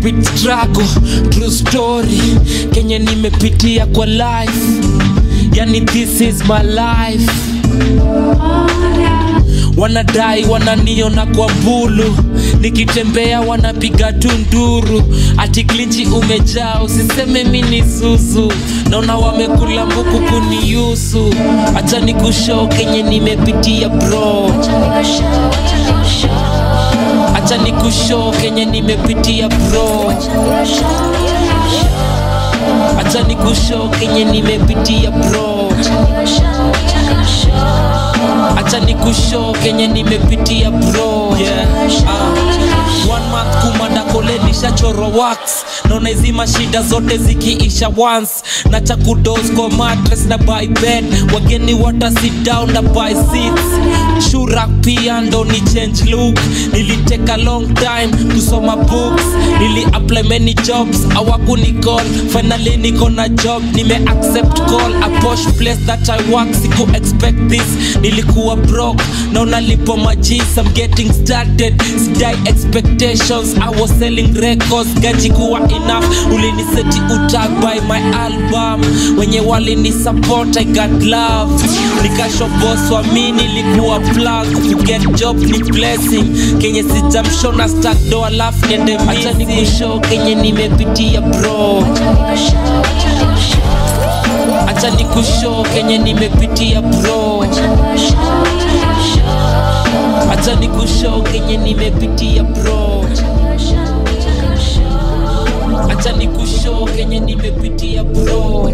spit struggle true story kenye nimepitia kwa life yani this is my life wanadai wananiona kwa mbulu nikitembea wanapiga tu nduru ati klinchi umejaa usiseme mi ni zuzu naona wamekula mbuku kuniusu acha ni kushow kenye nimepitia bro acha ni kushow kenye nimepitia bro acha ni kushow kenye nimepitia bro acha ni kushow kenye nimepitia bro yeah. uh. one month kumanda kole nishachoro wax naona hizi mashida zote zikiisha once na cha kudos kwa mattress na buy bed wageni wata sit down na buy seats shurak pia ndo ni change look niliteka long time kusoma books nili apply many jobs awakuni call finally niko na job nime accept call a posh place that i work siku expect this nilikuwa broke na unalipo majis i'm getting started sidai expectations i was selling records gaji kuwa enough uliniseti utag by my album wenye walini support i got love nikashoboswa mi nilikuwa plug to get job ni blessing kenye sijamshona stack do alafu niende acha nikushow kenye nimepitia bro acha nikushow kenye nimepitia bro acha nikushow kenye nimepitia bro acha nikushow kenye nimepitia bro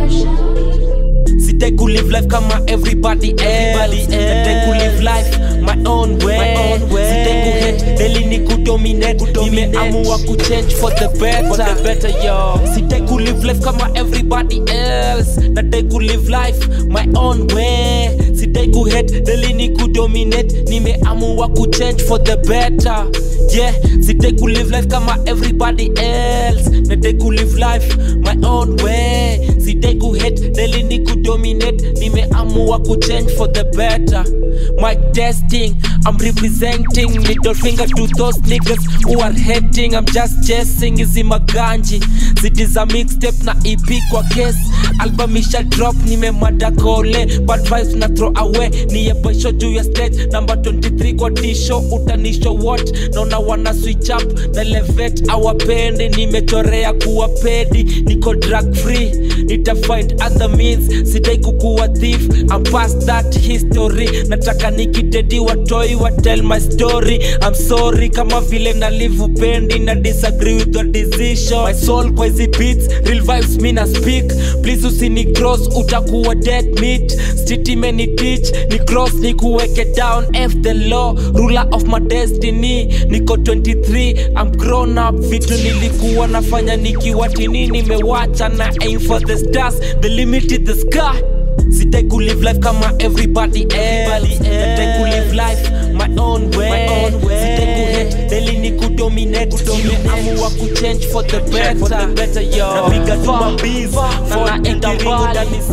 Sitaki ku live life kama everybody else. Nataka ku live life my own way. Sitaki ku hate daily ni ku dominate. Nimeamua ku change for the better. Sitaki ku live life kama everybody else. Nataka ku live life my own way. Sitaki ku hate daily ni ku dominate. Nimeamua ku change for the better. Yeah, sitaki ku live life kama everybody else. Nataka ku live life my own way. Sitaki ku hate daily ni ku dominate. Nimeamua ku change for the better. My testing, I'm representing middle finger to those niggas who are hating. I'm just chasing hizi maganji. Ziti za mixtape na EP kwa case. Album isha drop nimemada kole. Bad vibes na throw away. Ni yebesho juu ya stage number 23 kwa tisho utanisho what naona wana switch up na levet awapendi nimechorea kuwa pedi niko drug free nita find other means sidai kukuwa thief I'm past that history nataka nikidedi watoi wa tell my story I'm sorry kama vile na live upendi na disagree with your decision my soul kwa hizi beats real vibes mi na speak please usini cross utakuwa dead meat street imeni teach ni cross ni kuweke down f the law ruler of my destiny niko 23 I'm grown up vitu nilikuwa nafanya nikiwa tini nimewacha na aim for the stars the limit is the sky Sitai ku live life kama everybody else Sitai ku live life my own way Sitai ku hate daily ni ku dominate Nimeamua ku change for the better Napiga tu mabiz na naenda mbali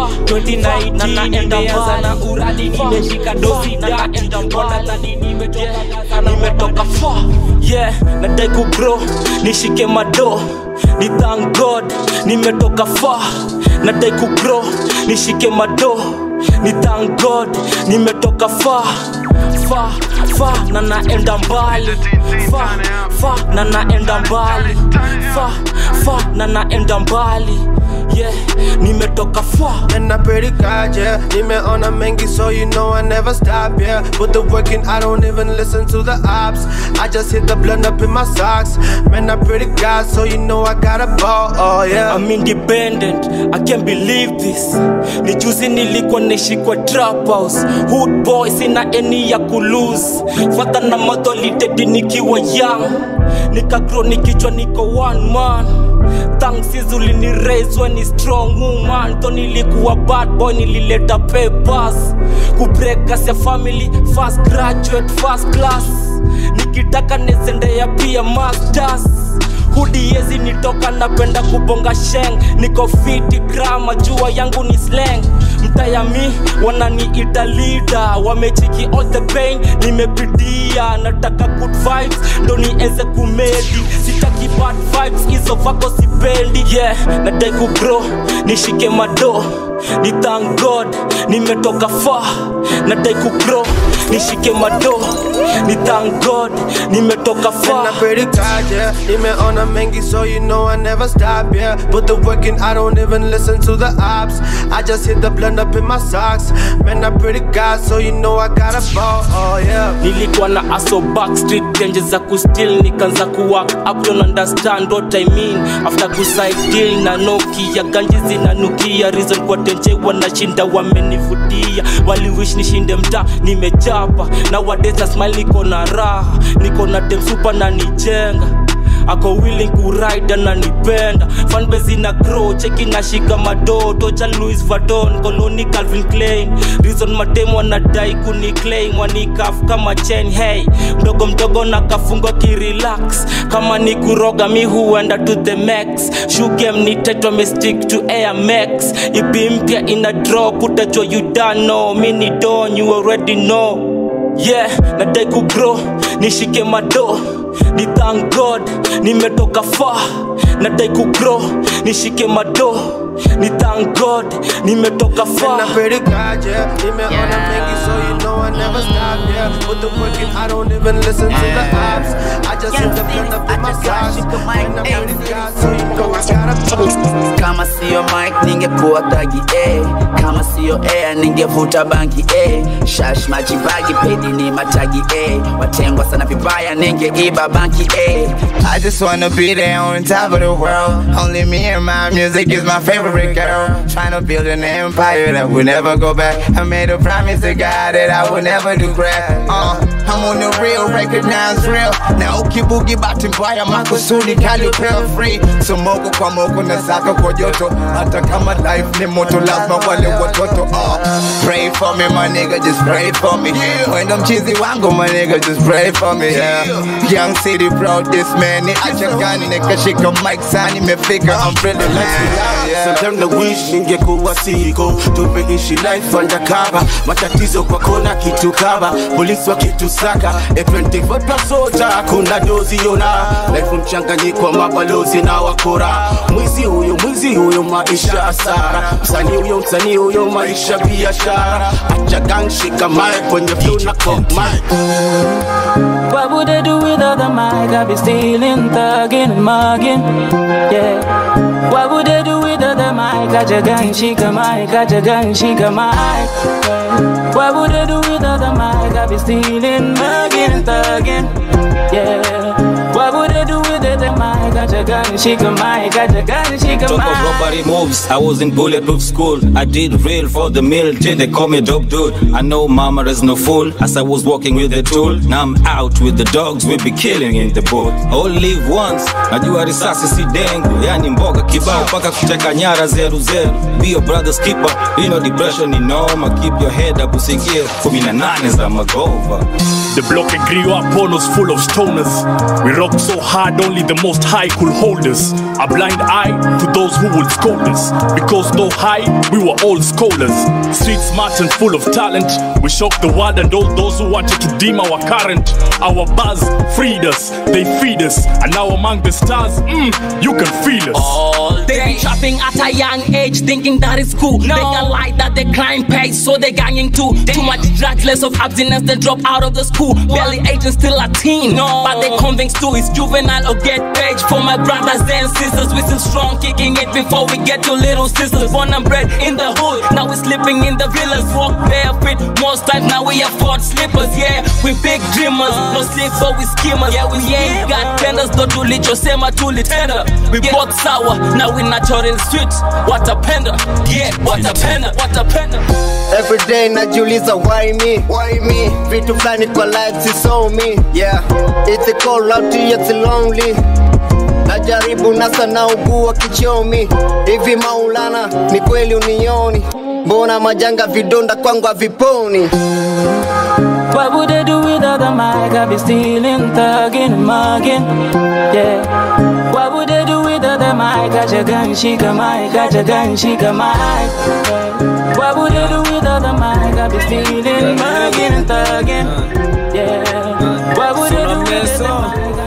2019 nimeanza na uradi nimeshika dosi da Wanadhani nimetoka nimetoka far yeah nadai ku grow nishike mado ni thank god nimetoka far nadai ku grow nishike mado ni thank god nimetoka far far far na naenda mbali far far na naenda mbali far far na naenda mbali yeah nimetoka far And I pray to God, yeah. Nimeona mengi, so you know I never stop, yeah. Put the work in, I don't even listen to the ops. I just hit the blunt up in my socks. Man, I pray to God, so you know I got a ball, oh yeah. I'm independent, I can't believe this. Ni juzi nilikuwa naishi kwa trap house. Hood boy sina eni ya kulose. Father na mother liteti nikiwa young. Nikagrow nikichwa niko one man. Thanks is ulini raise when ni strong woman. Tho nilikuwa bad boy nilileta papers. Kubreak ya family, first graduate, first class. Nikitaka nezendea pia masters hudi yezi nitoka napenda kubonga sheng niko fiti grama jua yangu ni slang mtayami wananiita lida wamechiki all the pain nimepitia nataka good vibes ndo nieze kumedi sitaki bad vibes hizo vako sipendi yeah nadai kubro nishike mado ni thank god nimetoka far nadai kubro nishike mado ni thank god nimetoka And far I'm pretty God, yeah. Nimeona mengi, so you know I never stop, yeah. Put the work in, I don't even listen to the ops. I just hit the blend up in my socks. Man, I'm pretty God, so you know I got a ball, oh yeah. nilikuwa na aso backstreet denje za kustil nikaanza kuwak up don't understand what I mean after kuside deal na nokia ganji zinanukia reason kwa tenje wanashinda wamenivutia waliwish nishinde mta nimechapa na wadesa smile niko na raha niko na demsupa na nijenga ako willing kuride ananipenda fanbase ina grow cheki nashika madoto cha louis vadon koloni calvin klein reason mademu wanadai kuniclaim wanikaf kama chen hey mdogo mdogo na kafungwa kirelax kama ni kuroga mi huenda to the max shugem ni tetwa me stick to air max ipi mpya ina drop utajua you don't know mi ni don you already know yeah nadai kubro nishike mado ni thank god nimetoka far nadai kubro nishike mado ni thank god nimetoka And far I'm pretty God, yeah. Nimeona mengi, so you know I never stop, yeah. Put the work in, I don't even listen to the ops. I just hit the blend up in my socks. Man, I'm pretty God, so you know I got a ball. kama siyo mike ningekuwa tagi eh. kama siyo air ningevuta bangi eh. shash majibagi pedi ni matagi eh. watengwa sana vibaya ningeiba banki eh. I just wanna be there on top of the world. Only me and my music is my favorite girl. Trying to build an empire that will never go back. I made a promise to God that I will never do crap. Uh, I'm on the real, recognize real. Now ukiboogie bahati mbaya makusudi kali upewa free. So moko kwa moko na saka kwa joto. Hata kama life ni moto lazima wale watoto. Uh, pray for me my nigga, just pray for me. When I'm cheesy wangu my nigga, just pray for me. Yeah. Young city proud this man. Ni acha gani nikashika mic sani imefika. I'm really man. Yeah. Sometimes I wish ningekuwa siko tumeishi life undercover, matatizo kwa kona kitu kaba, polisi wakitusaka A24 plus soja, kuna dozi yona life mchanganyiko wa mabalozi na wakora, mwizi huyo mwizi huyo maisha hasara, msanii huyo msanii huyo maisha biashara, acha gang shika mic kwenye flow na cock mic What would they do without the mic? I be stealing, thugging, and mugging. Yeah. What would they do without the mic? Got your gun, she got mic. Got your gun, she got mic. Yeah. What would they do without the mic? I be stealing, mugging, and thugging. Yeah. What would they do without the mic? Got your gun, she got mic. Got your gun, she got Talk of mic. robbery moves. I was in bulletproof school. I did real for the mill till they call me dope dude. I know mama is no fool. As I was walking with the tool, now I'm out with the dogs. We be killing in the boat. All live once. Najua risasi si dengu, yani mboga kibao mpaka kuteka nyara zeru zeru. Be your brother's keeper. You know depression ni noma. Keep your head up, usikie kumi na nane za magova. The block they grew up on us full of stoners. We rock so hard, only the most high could hold us. A blind eye to those who would scold us. Because though high, we were all scholars. Street smart and full of talent. We shocked the world and all those who wanted to dim our current. Our buzz freed us, they feed us. And now among the stars, mm, you can feel us. They be trapping at a young age, thinking that is cool. They got light that they climb pays, so they ganging too. Too much drugs, less of abstinence, they drop out of the school. Barely aging, still a teen. But they convinced to it's juvenile or get paid. For my brothers and sisters, we still strong, kicking it before we get to little sisters. Born and bred in the hood, now we sleeping in the villas. Walk barefoot, most times now we afford slippers. Yeah, we big dreamers, no sleep but we schemers. Yeah, we ain't got tenders, don't do lit, sema tuli tender. We bought sour, now we natural sweet. What a pender, yeah, what a pender, what a pender. Every day najiuliza why me, why me? Vitu fulani kwa life sisomi, yeah. It's a call out to it's lonely. Najaribu nasa naugua kichomi, hivi Maulana, ni kweli unioni? Mbona majanga vidonda kwangu haviponi? What would they do without the mic? I be stealing, thugging, and mugging. Yeah. What would they do without the mic? Got your gun, she got mic. Got your gun, she got mic. Yeah. What would they do without the mic? I be stealing, mugging, and thugging. Yeah. What would they do without the mic? Got your gun,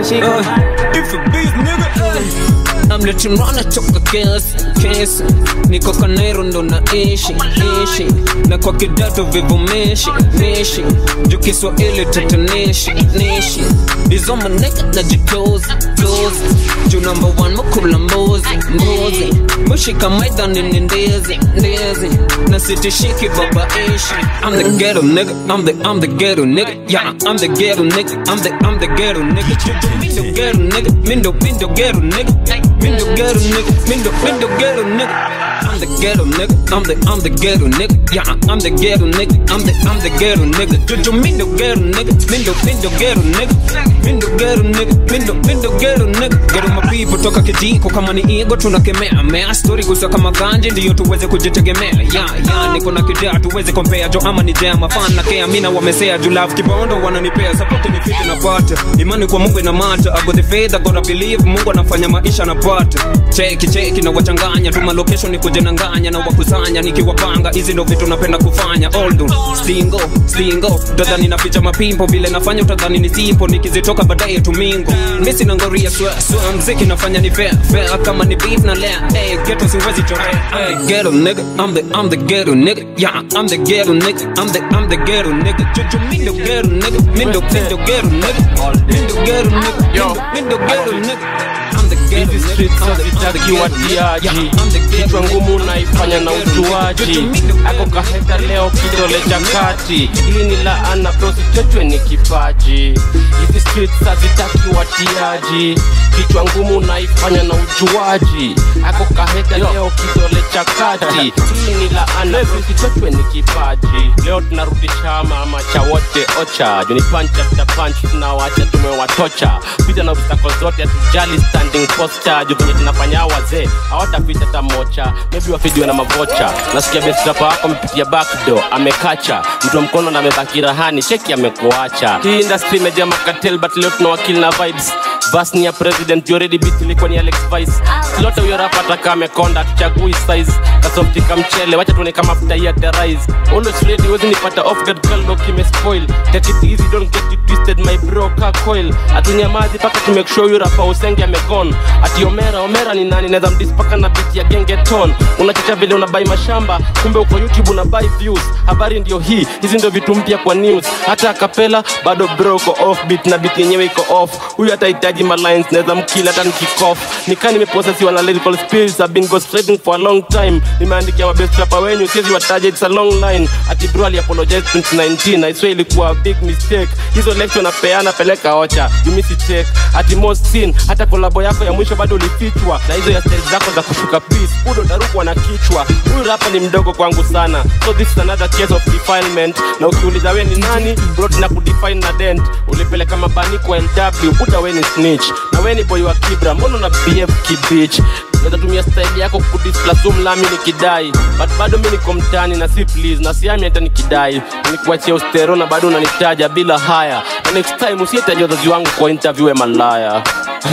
If a beast nigga amletunana toka kesi kesi niko kanero ndo naishi ishi na kwa kidato vivumishi nishi juu kiswahili tatanishi nishi izo maneka na jitozi tozi juu namba one makula mbuzi mbuzi mushika maidhani ni ndizi ndizi na sitishiki baba ishi I'm the ghetto nigga I'm the I'm the ghetto nigga yeah I'm the ghetto nigga I'm the I'm the ghetto nigga Mindo ghetto nigga Mindo Mindo ghetto nigga Mindo ghetto nigga Mindo Mindo ghetto nigga I'm the ghetto nigga I'm the I'm the ghetto nigga yeah I'm the ghetto nigga I'm the I'm the ghetto nigga Jojo Mindo ghetto nigga Mindo Mindo ghetto nigga Mindo ghetto nigga Mindo Mindo ghetto nigga Ghetto my people toka kijiko kama ni ego tunakemea mea story kusa kama ganje ndiyo tuweze kujitegemea yeah yeah niko na kidea tuweze kompea jo ama ni jema fan na kea mina wamesea juu love kibondo wananipea support ni fiti na pata imani kwa Mungu ina mata I got the faith I gotta believe Mungu anafanya maisha na pata cheki cheki na wachanganya tuma location ni kujenanganya na wakusanya nikiwapanga hizi ndo vitu napenda kufanya oldo stingo stingo utadhani naficha mapimpo vile nafanya utadhani ni simpo nikizitoka baadaye tumingo misi na ngoria swa swa mziki nafanya ni fair fair kama ni beef na lea hey, ghetto siwezi chorea I'm the ghetto nigga I'm the I'm the ghetto nigga yeah I'm the ghetto nigga I'm the I'm the ghetto nigga Jojo Mindo ghetto nigga Mindo Mindo ghetto nigga Mindo ghetto nigga Yo Mindo ghetto nigga I'm the ghetto Hizi streets hazitaki watiaji, kichwa ngumu naifanya na ujuaji. Ako kaheta leo kidole cha kati, hii ni laana bro, sichochwe ni kipaji. Hizi streets hazitaki watiaji, kichwa ngumu naifanya na ujuaji. Ako kaheta leo kidole cha kati, hii ni laana bro, sichochwe ni kipaji. Leo tunarudi chama ama cha wote ocha, juni punch after punch tunawacha tumewatocha, pita na obstacle zote hatujali standing posture juu venye tunafanya wazee hawatapita hata mocha maybe wafidiwe na mavocha nasikia bestrapa wako amepitia backdoor amekacha mtu wa mkono na amebaki rahani cheki amekuacha hii industry imejaa makatel but leo tuna wakili na vibes bas ni ya president you already beat ilikuwa ni alex vice lote huyo rapa ataka amekonda tuchagui size kasoftika mchele wacha tuone kama futa hii aterize always ready wezi nipata off guard kalbo kimespoil take it easy don't get it twisted my bro ka coil atunyamazi paka to make sure huyo rapa usenge amegone ati omera omera ni nani naweza mdispaka na beat ya gengeton unachocha vile unabai mashamba kumbe uko youtube unabai views habari ndio hii hizi ndio vitu mpya kwa news hata akapela bado bro uko off beat na beat yenyewe iko off huyu atahitaji malines naweza mkila hata nikikof nikaa nimeposesiwa na lyrical spirits I've been ghostwriting for a long time nimeandikia mabest rapper wenyu siwezi wataja it's a long line ati bro aliapologize 2019 I swear ilikuwa a big mistake hizo lecture napeana peleka ocha you miss it take ati most sin hata kolabo yako ya mwisho bado ulifichwa na hizo ya stage zako za kushuka peace udo darukwa na kichwa huyu rapa ni mdogo kwangu sana so this is another case of defilement na ukiuliza we ni nani bro na kudefine na dent ulipeleka mabani kwa lw buda we ni snitch na we ni boy wa kibra mbona una behave kibich naweza tumia style yako kudisplasom lami nikidai but bado mi niko mtani na si please na siami hata nikidai nikuachia ustero na bado unanitaja bila haya na next time usietaja wazazi wangu kwa interview ya malaya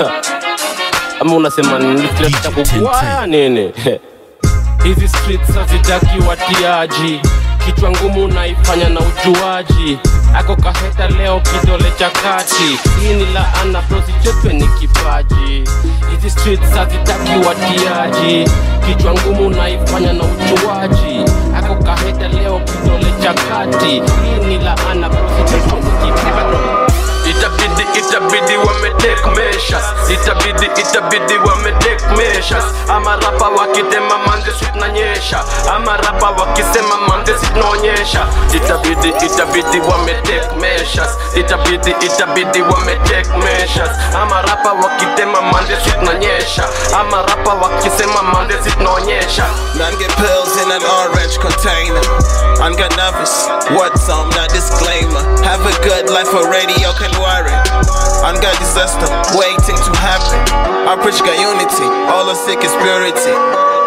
ama unasema nitakukwaya nini hizi streets hazitaki watiaji kichwa ngumu naifanya na ujuaji ako kaheta leo kidole cha kati hii ni laana prosichotwe ni kipaji hizi streets hazitaki watiaji kichwa ngumu naifanya na ujuaji ako kaheta leo kidole cha kati hii ni laana prosichotwe ni kipaji itabidi itabidi wametake measures itabidi itabidi wametake measures ama rapa wakitema manze sitnanyesha ama rapa wakisema manze sitnaonyesha itabidi itabidi wametake measures itabidi itabidi wametake measures ama rapa wakitema manze sitnanyesha ama rapa wakisema manze sitnaonyesha None get pills in an orange container. I'm got nervous. What's on the disclaimer? Have a good life for radio can worry. I'm got disaster waiting to happen. I preach God unity, all the sick is purity.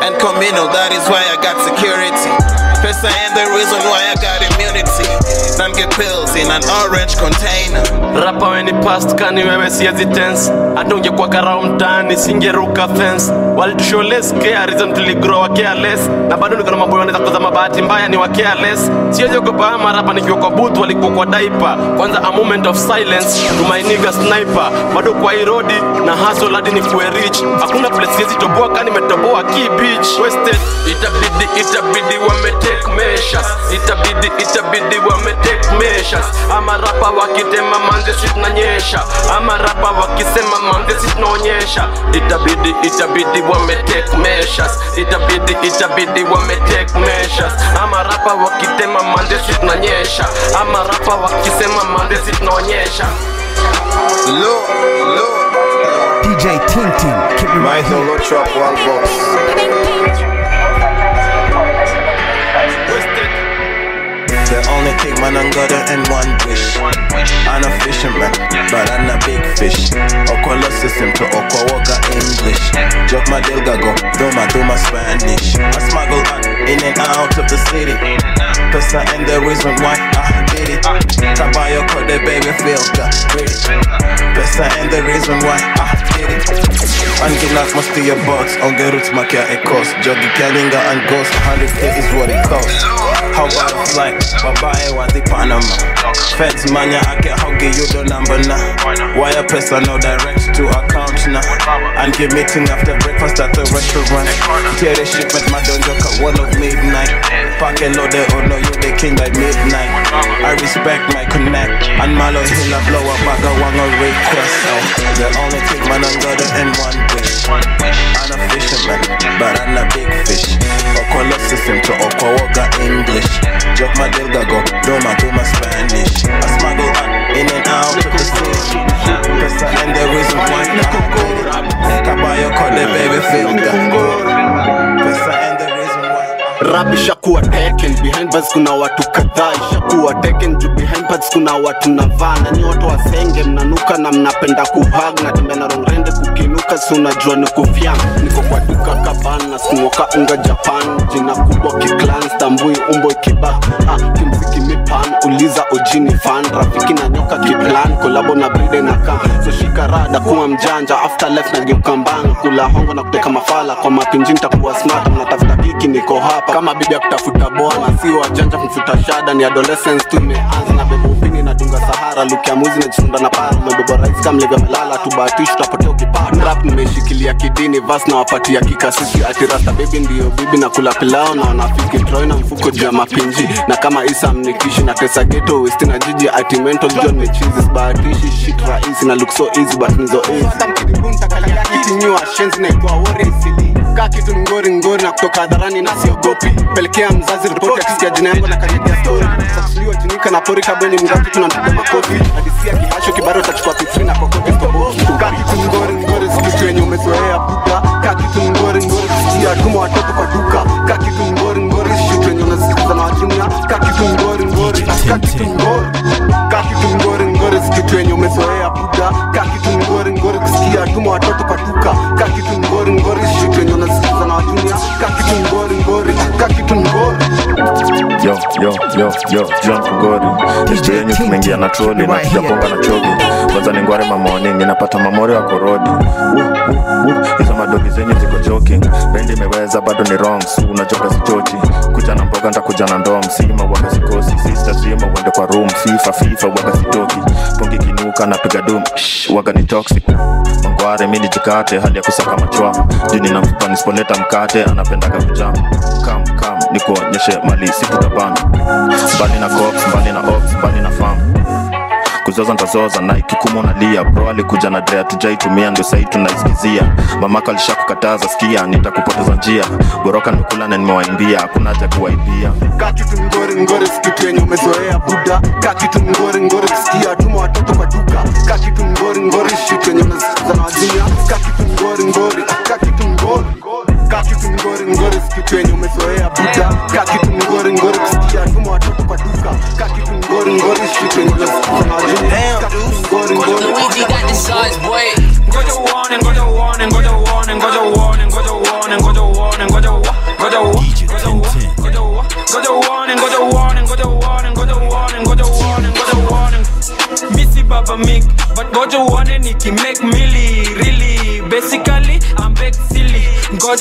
and communal, that is why I got security. Pesa ain't the reason why I got immunity. Don't get pills in an orange container. rapa weni past kani wewe siezi tense hata ungekuwa karao mtaani singeruka fence walitusholes reason tuligrow wa careless na bado niko na mambo yanaweza kuzama bahati mbaya ni wa careless siwezi ogopa ama marapa nikiwa kwa booth walikuwa kwa diaper kwanza a moment of silence to my nigga sniper bado kwa hii rodi na hustle hadi nikuwe rich hakuna place siwezi toboa kani nimetoboa key beach wasted itabidi itabidi wame take measures itabidi itabidi wame take measures ama rapa wakitema manze si tunanyesha ama rapa wakisema manze si tunaonyesha itabidi itabidi wame take measures itabidi itabidi wame take measures ama rapa wakitema manze si tunanyesha ama rapa wakisema manze si tunaonyesha Look, look. DJ Tintin, keep me right Michael here. Lotrop, one boss. The only thing man I'm gonna and one wish. I'm a fisherman, but I'm a big fish. Okolo system to Okowoga English. Joke my delgago, doma doma Spanish. I smuggle out in and out of the city. Pesa and the reason why I did it. Caballo caught the baby feel the pretty. Pesa and the reason why I did it. Angilas must be a box, on get roots makia a cost. Joggy Kalinga and Ghost, 100k is what it costs. How about a flight? Babae wa the Panama. Feds manya ake haugi you the number na. Wire pesa no direct to account na. And give meeting after breakfast at the restaurant. Tear the shipment my don't joke at one of midnight. Pack a load oh no you the king by midnight. I respect my connect. And Malo Hill blow up back a one request. Oh, the only thing man I'm gonna end one wish. I'm a fisherman, but I'm a big fish. Okolo system to Okwawoga English. Joke my delgago, doma doma Spanish. I smuggle out in and out of the city. Pesa and the reason why I did it. Caballo caught the baby feel good. Pesa and the reason why. rap ishakuwa taken behind bars kuna watu kadhaa ishakuwa taken juu behind bars kuna watu navaa na ni watu wasenge mnanuka na mnapenda kuhag na tembea na rongrende kukinuka si unajua ni kufyam niko kwa duka kaban na smoka unga japan jina kubwa kiklan stambui umbo ikiba ah, kimziki mipan uliza ojini fan rafiki na nyoka kiplan kolabo na bride na kam so shika rada kuwa mjanja after life na geuka mbanga kula hongo na kuteka mafala kwa mapinji nitakuwa smart mnatafuta kiki niko hapa kama bibi ya kutafuta bwana si wajanja kumfuta shada ni adolescence tu imeanza na bebo upini na dunga sahara luki ya muzi najisunda na para umebeba rais kama mlivyo melala tubahatishi tutapotea ukipata rap nimeshikilia kidini vas na wapatia kikasisi ati rasta baby ndiyo bibi na kula pilao na wanafiki troi na mfuko juu ya mapinji na kama isa mnikishi na tesa geto westi na jiji ati mental john ni chizi sibahatishi shit rahisi na look so easy but nizo easy kitinyiwa shenzi naitwa wori sili kaa kitu ngori ngori na kutoka hadharani na siogopi pelekea mzazi ripoti akisikia jina yangu na kanyagia stori sakusuliwa jinika na pori kabweni mgazi tunampiga makofi hadisia kihasho kibaro utachukua pitri na kokote stoboki kaa kitu ngori ngori sikitu yenye umezoea buda kaa kitu ngori ngori kusikia tuma watoto kwa duka kaa kitu ngori ngori shitu yenye unasikiza na wajumia kaa kitu ngori ngori kaa kitu ngori kaa kitu ngori ngori sikitu yenye umezoea buda kaa kitu ngori ngori kusikia tuma watoto kwa duka kaa kitu ngori ngori shitu yenye unasikiza na wajumia kaa kitu ngori ngori kaa kitu ngori yo yo yo yo John Kugori DJ yenyu tumeingia na troli na tujaponga na chogi kwanza ni ngware mamoni ninapata mamori wa korodi Uh, uh, uh, hizo madogi zenyu ziko joking bendi imeweza bado ni wrong su unachoka sichochi kuja na mboga ntakuja na ndom sima waga sikosi sister zima uende kwa room fifa fifa waga sitoki pongi kinuka napiga dum Shh, waga ni toxic mangware mi nijikate hali ya kusaka machwa juu ninampa nisipoleta mkate anapendaga kujam kam kam nikuonyeshe mali sikutabana mbali na cops mbali na ops mbali na fam kuzoza ntazoza na ikikumu nalia bro alikuja na drea tujaitumia ndo sahii tunaisikizia mamako alishakukataza skia nitakupoteza njia goroka nimekula na nimewaimbia hakuna haja kuwaibia kaa kitu ngori ngori sikitu yenye umezoea buda kaa kitu ngori ngori kusikia tuma watoto kwa duka kaa kitu ngori ngori shitu yenye unasikiza na wajumia kaa kitu ngori ngori kaa kitu ngori kaa kitu ngori ngori sikitu yenye umezoea buda kaa kitu ngori ngori kusikia tuma watoto kwa duka kaa kitu ngori ngori shitu yenye unasikiza na wajumia kaa kitu ngori ngori Luigi got the sauce, boy. Ngoja uone, ngoja uone, ngoja uone, ngoja uone, ngoja uone, ngoja uone, ngoja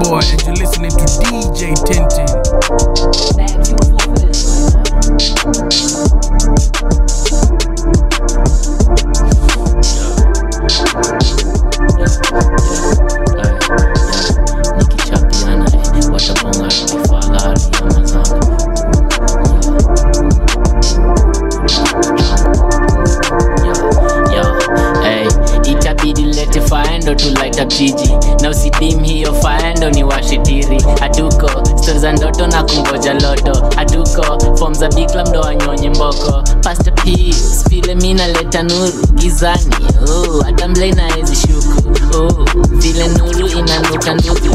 boy, and you're listening to DJ Tintin. nikichapiana eh, watapanga kifahari ya mazanga Yo, hey, itabidi lete faendo tu light up jiji na usidim hiyo faendo ni washitiri hatuko stori za ndoto na kungoja loto hatuko fom za bikla mdo wanyonye mboko Pastor Peace, vile mi naleta nuru gizani oh, hata mle naezi shuku oh, vile nuru inanuka ndugu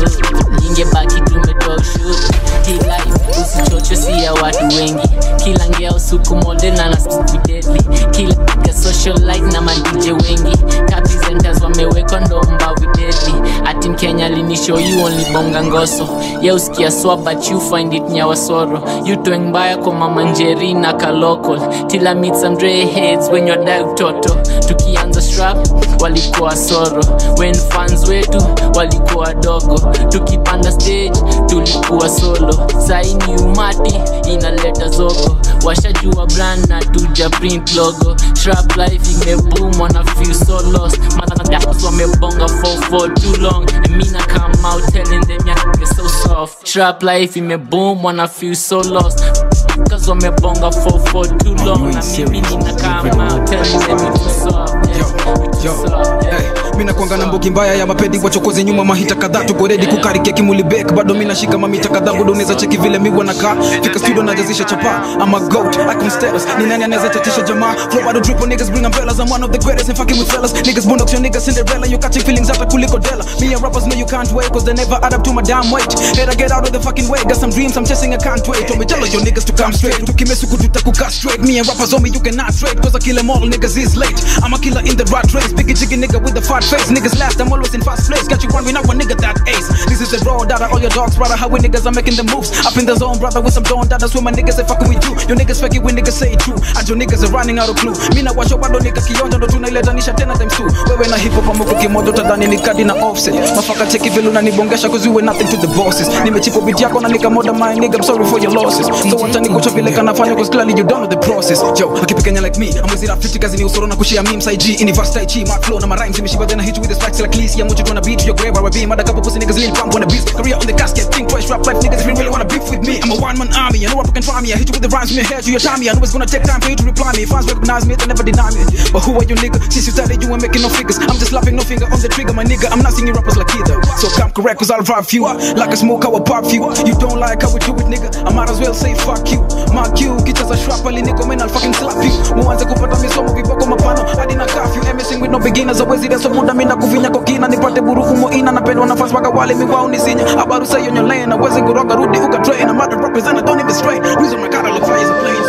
oh, ingebaki tumetoa ushuru hii life usichocho si ya watu wengi kila ngea usuku model na nasidedli kila piga social life na madije wengi kapresenters wamewekwa ndo mbavi deadly ati mkenya linishow you only bonga ngoso ya usikia swa but you find it nyawasoro you toeng mbaya kwa mama njeri na kalokol tila meet some dre heads when you're dive toto tukianza strap walikuwa soro when fans wetu walikuwa wadogo tukipanda stage tulikuwa solo saini umati inaleta zogo washajua brand na tuja print logo shrap life imeboom wana feel so lost motherfuckers wamebonga for for too long and me na come out telling them yeah so soft shrap life imeboom wana feel so lost cause wamebonga for for too long na mimi nina come out telling them you too soft yeah, you too soft yeah. mina kwanga na mbogi mbaya ya mapedi wachokozi nyuma mahita kadhaa tuko redi kukarikia kimulibek bado mina shika mamita kadhaa budo unaweza cheki vile miwa nakaa fika studio najazisha chapa ama goat icon status ni nani anaweza tatisha jamaa flow bado drip on niggas bring umbrellas I'm one of the greatest and fucking with fellas niggas boondocks your niggas Cinderella you catching feelings hata kuliko Della me and rappers know you can't wait cause they never add up to my damn weight Head I get out of the fucking way got some dreams I'm chasing I can't wait Told me tell all your niggas to come straight tukimesuku tutakuka straight me and rappers on me you cannot trade cause I kill them all niggas is late I'm a killer in the rat race biggie jiggy nigga with the fat face niggas last I'm always in fast place got you wondering now a nigga that ace this is the raw data all your dogs brother how we niggas are making the moves up in the zone brother with some dawn data swim my niggas ain't fucking with you your niggas fake it when niggas say it true and your niggas are running out of clue mina washo bado nika kionjo ndo tunailetanisha tena times two wewe na hip hop amuko kimoja utadhani ni kadi na offset mafaka cheki vile unanibongesha cause you were nothing to the bosses nimechipo beat yako na nikamoda my nigga I'm sorry for your losses so wacha nikucho vile kanafanya cause clearly you don't know the process yo akipikanya like me I'm with it 50 kazi ni usoro na kushare memes IG universe tai chi mark flow na my rhymes imeshiba then I hit you with the spikes like least yeah mucho tryna beat your grave RB mother couple pussy niggas lean pump on the beats career on the casket think twice rap life niggas if you really wanna beef with me I'm a one man army I know rapper can try me I hit you with the rhymes from your head to your tummy I know it's gonna take time for you to reply me fans recognize me they never deny me but who are you nigga since you started you ain't making no figures I'm just slapping no finger on the trigger my nigga I'm not singing rappers like either so come correct cause I'll drive you like a smoke I will pop you you don't like how we do it nigga I might as well say fuck you mark you kicheza shrap ali niko man I'll fucking slap you muanze kupata misomo viboko mapano hadi na curfew I'm messing with no beginners awezi reso muda mina kuvinya kokina nipate buruku moina napendwa na fans waka wale miwao nisinya abaru say on your lane awezi kuroga rudi uka train I'm out to represent I don't even strain reason my car look fire is a plane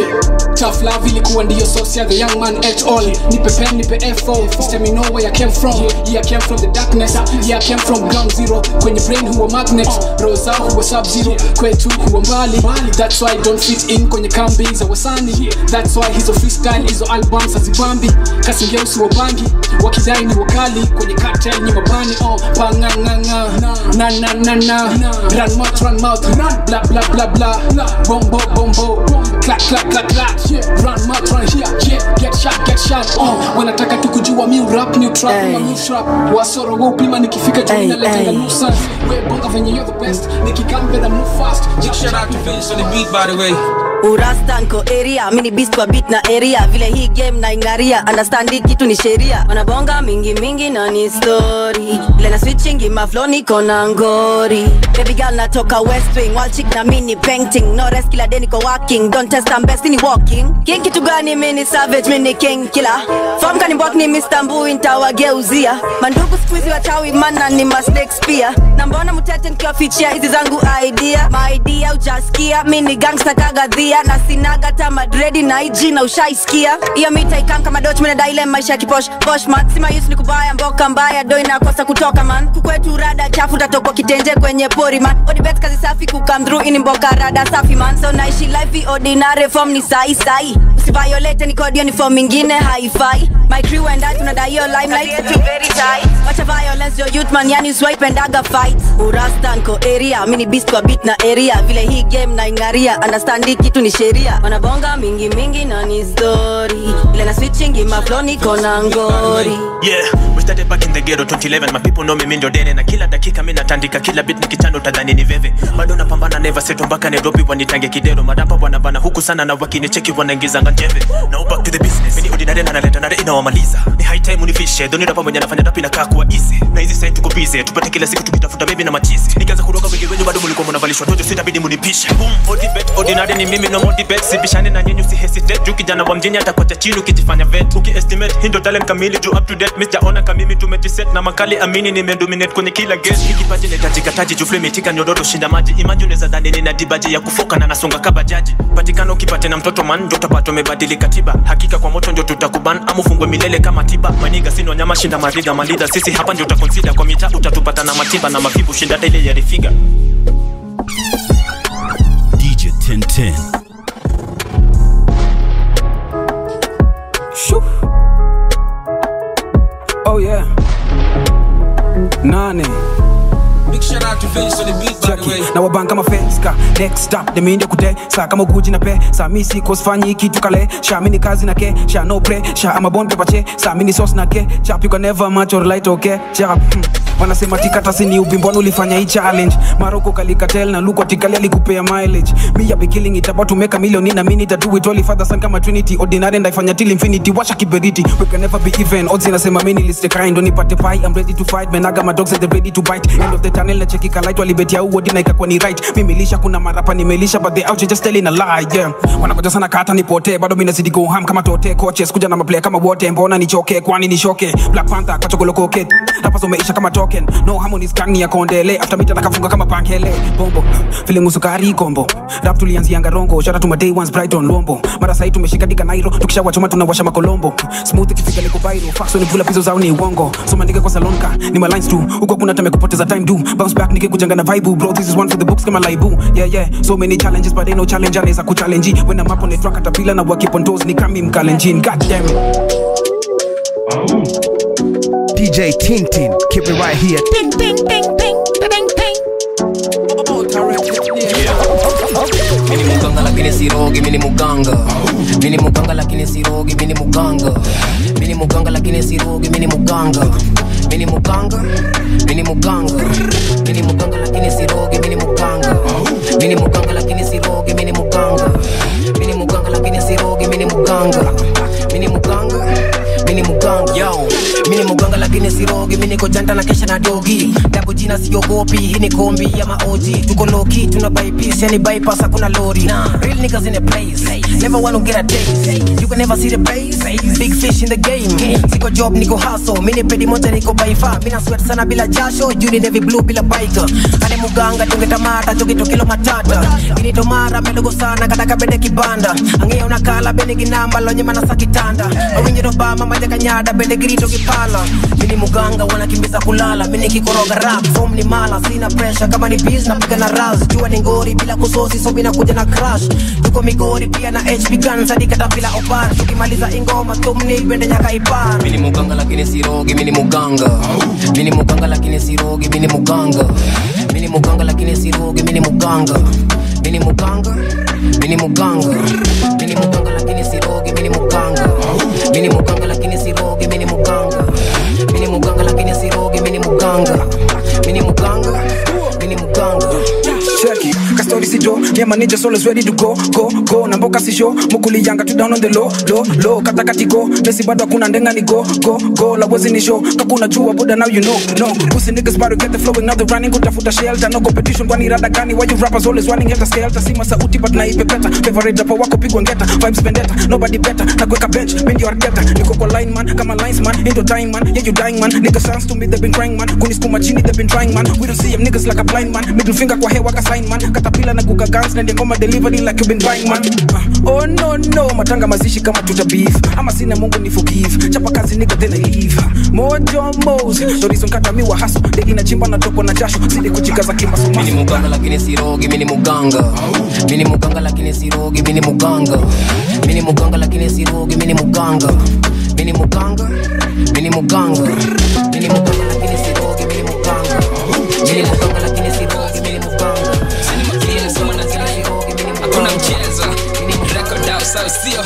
Tough love ilikuwa ndiyo source ya the young man at all nipe pen nipe fo First time you know where I came from yeah I came from the darkness yeah I came from ground zero kwenye brain huwa magnet roho zao huwa sub zero kwetu huwa mbali that's why I don't fit in kwenye kambi za wasani that's why hizo freestyle hizo albums hazibambi kasi ngeusi wa bangi wakidai ni wakali kwenye cartel ni mabani oh panganganga na na na na run mouth run mouth bla bla bla bla bombo bombo clap clap clap clap run mouth run here yeah get shot get shot oh wanataka tu kujua mi rap ni trap na mi trap wasoro wa upima nikifika juu na letanga nusa we bonga venye you're the best nikikam better move fast Big shout out to Vince on the beat, by the way. urasta nko area mini beast kwa beat na area vile hii game na ingaria understand hii kitu ni sheria wanabonga mingi mingi na ni story vile na switching maflo niko na ngori baby girl natoka west wing wall chick na mini painting no rest kila day niko working don't test I'm best ni walking king kitu gani mini savage mini king killer form kani mbok ni Mr. Mbui ntawageuzia mandugu squeezy wachawi mana ni ma snakes pia na mbona mtete nikiwafichia hizi zangu idea my idea ujasikia mini gangsta kagadhia na sinaga ta madredi na ig na ushaisikia hiyo mita ikam kama doch mina daile maisha ya kiposh posh mat sima yus ni kubaya mboka mbaya do inakosa kutoka man kukwetu rada chafu tatokwa kitenje kwenye pori man odibet kazi safi kukam through ini mboka rada safi man so naishi life ordinary form ni sai sai usiviolate ni kodi ni form ingine haifai my crew and I tunadai yo limelight yetu very tight wacha violence yo youth man yani swipe and aga fight urasta nko area mini beast kwa beat na area vile hii game na ingaria understand hii kitu ni sheria wanabonga mingi mingi na ni story ile na switching mafloni kona ngori Yeah, we started back in the ghetto 2011 my people know me mindo dene na kila dakika mimi natandika kila beat nikichando tadhani ni veve bado napambana never settle mpaka Nairobi wanitange kidero madapa wanabana huku sana na wakinicheki wanaingizanga njeve now back to the business mimi ordinary na naleta nare inawamaliza ni high time unifishe doni rapa mwenye nafanya rap inakaa kuwa easy na hizi side tuko busy tupate kila siku tukitafuta baby na machizi nikianza kuroga wengi wenyu bado mlikuwa mnavalishwa tojo sitabidi munipishe boom body bet ordinary ni mimi no more bet sibishane na nyinyi usihesitate juu kijana wa mjini atakuacha chini ukijifanya vet ukiestimate hii ndo talent kamili juu up to date miss jaona kamimi tumejiset na makali amini nimedominate kwenye kila game hii kipaji inahitajika taji juu flame itika nyororo shinda maji imagine unaweza dhani nina dibaji ya kufoka na nasonga kaba jaji patikana ukipate na mtoto man ndo utapata umebadili katiba hakika kwa moto ndio tutakuban ama ufungwe milele kama tiba maniga sino nyama shinda mariga malida sisi hapa ndio utakonsida kwa mitaa utatupata na matiba na mafibu shinda hata ile ya rifiga DJ 1010. Shoo. Oh yeah. Nane. Big shout out to Vince on the beat, by the way. na wabanga mafeska next stop demiinde kute saa kama ukuji na pe saa mi sikosfanyi kitu kale sha mini kazi na ke sha no pre sha amabon pepache saa mini sos na ke chap you can never match or light okay chap hmm. wanasema tikatasi ni ubimbwana ulifanya hii challenge maroko kalikatel na luko tikali alikupea mileage me ya be killing it about to make a million in a minute I do it only father son kama trinity ordinary and ifanya till infinity washa kiberiti we can never be even odds inasema mimi niliste kind ndo nipate pai i'm ready to fight menaga my dogs and they're ready to bite end of the tunnel na cheki kalight walibetia uodi na ikakuwa ni right mimi lisha kuna marapa nimelisha but they out here just telling a lie yeah wanakoja sana kata nipotee bado mimi nazidi go ham kama tote coaches kuja na maplayer kama wote mbona nichoke kwani nishoke black panther kachokolokoke hapa umeisha kama token no harmonies kani ya kondele after mita nakafunga kama pankele bombo vile musukari kombo rap tulianzianga rongo shout out to my day ones brighton lombo mara sahi tumeshika dika nairo tukishawachoma tunawasha makolombo smooth ikifika liko viral fax ni vula pizo zao ni uongo soma nige kwa salon ka ni my lines tu huko kuna time kupoteza time do bounce back nige kujanga na vibe bro this is one for the books kama laibu yeah yeah so many challenges but ain't no challenge anaweza kuchallenge when I'm up on the track atapila na work on toes ni kami mkalenjin god damn it DJ Tintin, keep it right here. Ping, ping, ping, ping, ping, ping. mini muganga lakini sirogi mini muganga mini muganga lakini sirogi mini muganga mini muganga lakini sirogi mini muganga mini muganga mini muganga mini muganga lakini sirogi mini muganga mini muganga lakini sirogi mini muganga mini muganga lakini sirogi mini muganga mini muganga mini muganga yo mini muganga lakini sirogi mini kojanta na kesha na dogi dabu jina siogopi hii ni kombi ya maoji tuko loki tuna bypass yani bypass hakuna lori real niggas in the place never wanna get a taste you can never see the base big fish in the game siko job niko hustle mini pedi moja niko by far mina sweat sana bila jasho juu ni navy blue bila bike ane muganga tungetamata chokito kilo matata inito mara medogo sana kataka bende kibanda angea unakala bende ginamba lonye mana sakitanda mawinyo dobama maja kanyada bende girito kipala mini muganga wanakimbiza kulala mini kikoroga rap form ni mala sina pressure kama ni biz napiga na raz jua ni ngori bila kusosi so mina kuja na crash tuko migori pia na hp guns hadi katapila opar tukimaliza ingoma tumni bende nyaka ipar mini muganga lakini sirogi mini muganga mini muganga lakini sirogi mini muganga mini muganga lakini sirogi mini muganga mini muganga mini muganga mini muganga lakini sirogi mini muganga mini muganga lakini sirogi mini muganga mini muganga lakini sirogi mini muganga mini muganga mini muganga check it kastori sijo yeah my ninjas always ready to go go go na mboka sisho mukuli yanga tu down on the low low low kata kati go nesi bado hakuna ndenga ni go go go la wezi ni show kakuna jua buda now you know no pussy niggas about to get the flowing now they running kutafuta shelter no competition kwani rada gani why you rappers always running helter skelter sima sauti but na ipe better favorite rapper wako pigwa ngeta vibes vendetta nobody better na kuweka bench mimi your data niko kwa line man kama lines man into time man yeah you dying man niggas sounds to me they been crying man kunisukuma chini they been trying man we don't see them niggas like a blind man middle finger kwa hewa ka sign man katapila na kuka kutoka gangs na ngoma delivery like you been buying man uh, oh no no matanga mazishi kama tuta beef ama sina mungu ni forgive chapa kazi nigga then I leave mojo mos the reason kata mi wa hustle degi na chimba na toko na jasho zidi kujikaza kimasomaso mini muganga lakini sirogi mini muganga mini muganga lakini sirogi mini muganga mini muganga lakini sirogi mini muganga mini muganga mini muganga mini muganga lakini sirogi mini muganga mini muganga lakini sirogi mini muganga hakuna mchezo record out sawa sio